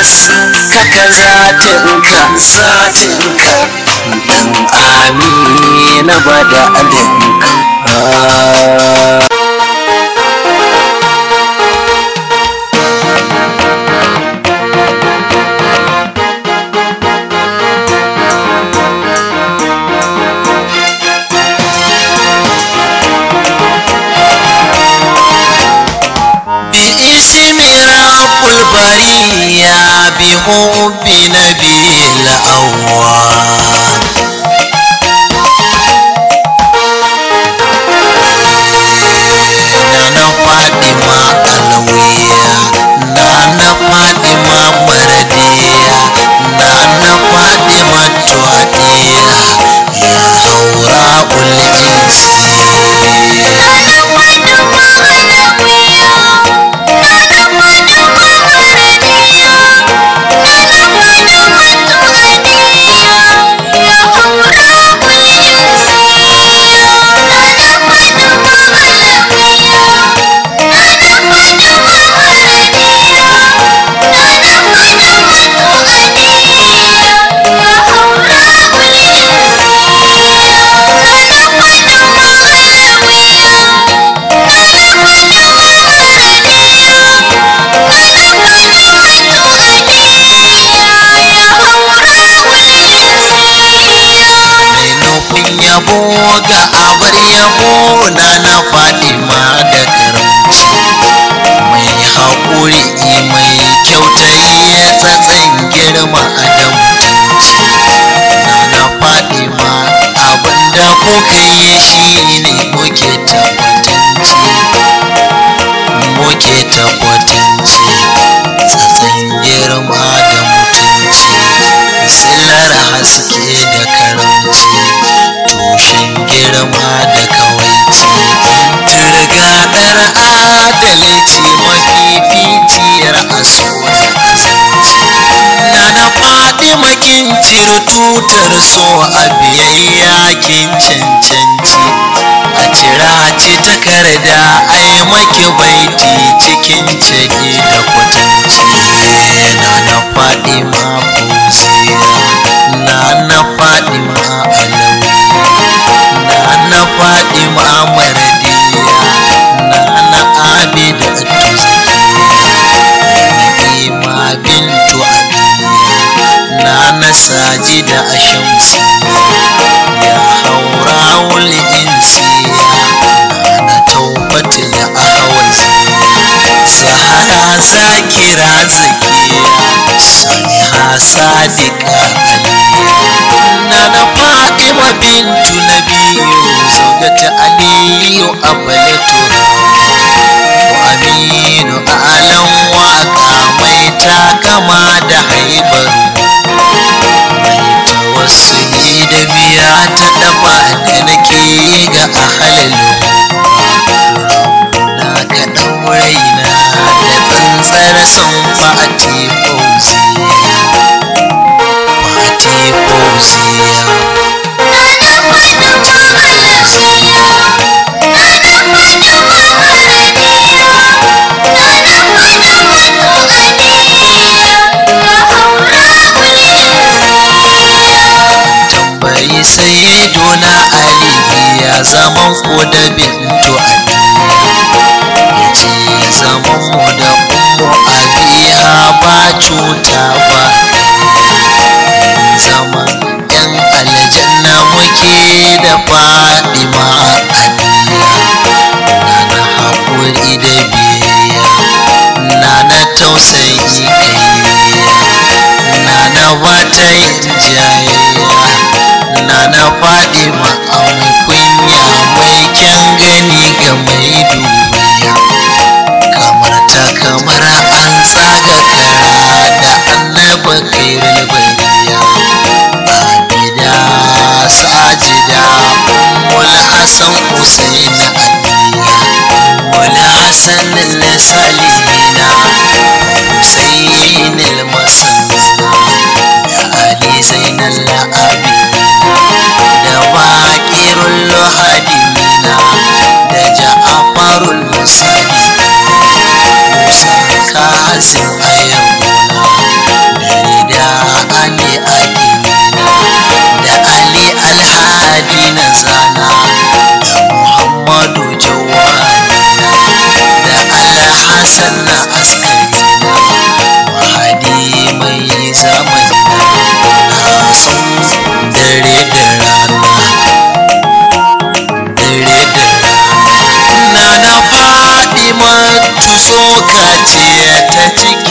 haskaka zatinka zatinka dan amina bada adinka باسم رب البرية بحب نبي الأول Nana Fatima Alawiya Nana Fatima Maradiya Nana Fatima Tuadiya Ya haura ul'insi mai nufin yabo ga abar yabo na na Fatima da karamci mai haƙuri mai kyautayi ya tsatsan girma a da mutunci na na Fatima abinda kuka yi shi ne muke tabbatanci muke tabbatanci tsatsan girma da mutunci silar haske da karamci tushen girma da kawaici turgaɗar adalci mafificiyar aso da azanci na na faɗi makin tutar so a biyayya kin cancanci a cira ci takarda ai maki baiti cikin ciki da kwatanci na na faɗi ma fauziya na na faɗi ma alawiya na na faɗi ma maradiya na na abida tuzakiya na'ima bintu abiya na na sajida a shamsiya ya haura wuli insiya na na taubatul ahwaziya zahara zakira zakiya saliha sadiqa aliya na na fatima bintu nabiyu zaugata aliyu abalatu wa aminu alan waka mai takama da haibaru mai tawassuli da biya ta dafa da nake ga ahalalu na ka ɗauraina da tsantsar son fati fauziya fati fauziya tambayi sai dona ali ya zaman ko da bintu abiya ya ce zaman mu da ummu abiya ba cuta ba yin zaman yan aljanna muke da fadima abiya na na haƙuri da biyayya na na tausayi kaiya na na bata yin jayayya na na faɗi mai kunya mai kyan gani ga mai duniya kamar ta kamar an tsaga kara da annaba kairul bariya abida sajida ummul hasan husain aliya ummul hasan salihina husain al-masanna da ali zainal abidina da baƙirun lohadimina da ja'afarul musali musa kazim ayabuna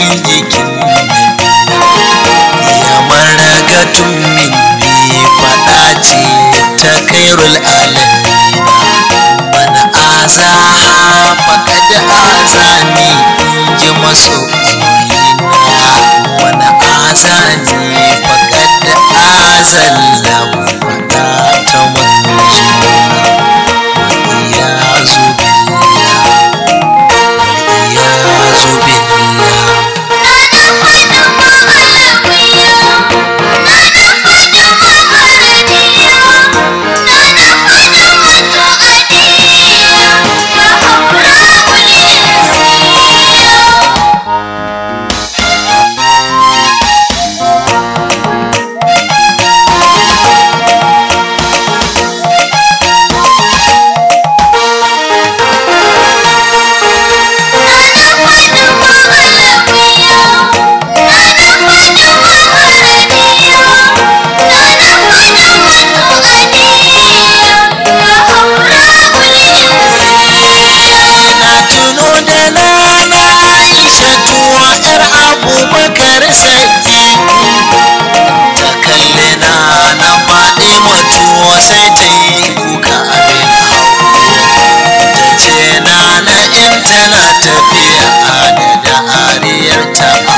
cikin jikin nabina ya maragatun minni faɗa ce ta kairul alamina man azaha faqad azani in ji masoyina wani azani faqad azallahu faɗa ta manzona wa iyazu billah wa iyazu billah na tuno da nana aisha tuwa yar abubakar saki ta kalli na na faɗi matuwa sai ta yi kuka abin hau ta ce na na in tana tafiya da da ariyar ta a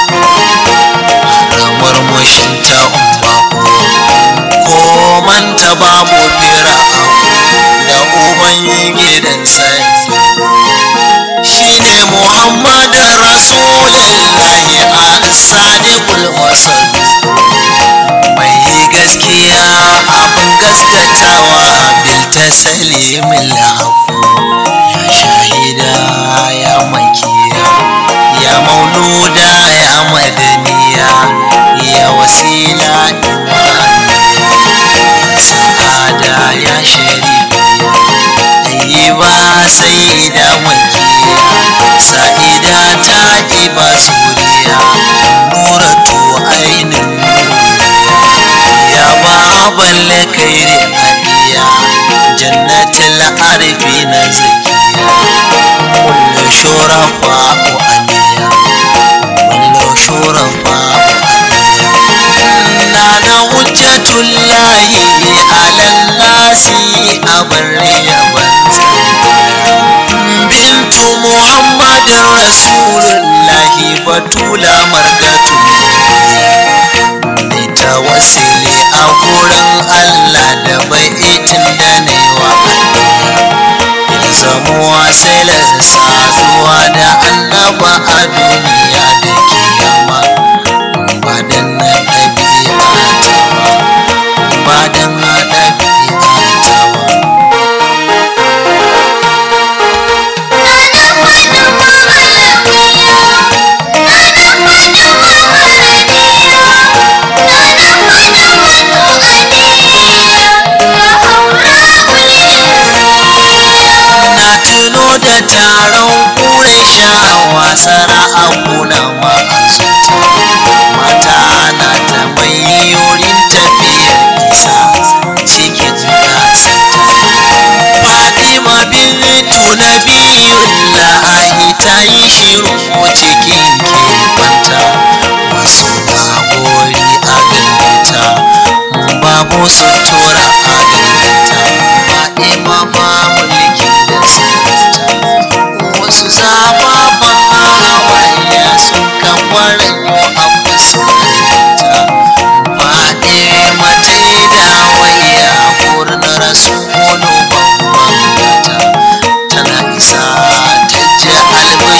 hau murmushin ta umma ko manta babu fira da uban gidan sai shine Muhammadu Rasulullahi a sadiqul wasal mai gaskiya abin gaskatawa bil taslimil haqu ya shahida ya makiya ya mauluda ya madaniya ya wasila imaniya ya sa'ada ya sharifiya ba sai da makiya sa'ida ta ba suriya nuratu ainin nuriya ya baban kairi aliya jannatul arfi na zakiya kullu shurafa aliya kullu shurafa aliya nana hujjatullahi alan nasi abarriya banza bintu muhammadin rasulullahi batula margatun mai tawassuli a gurin allah da baitin da ne wa ya zamo wasilar saduwa da annaba a duniya da kiyama ba dan na ɗabi'a ta ba ba dan na ɗabi'a ta ba na tuno da taron kure shawa sara'akuna ma'azuta mata na ta mai yorin tafiyar isa cikin gasata fatima bintu nabiyullahi ta yi shiru cikin kebanta wasu na gori a gareta babu sutura a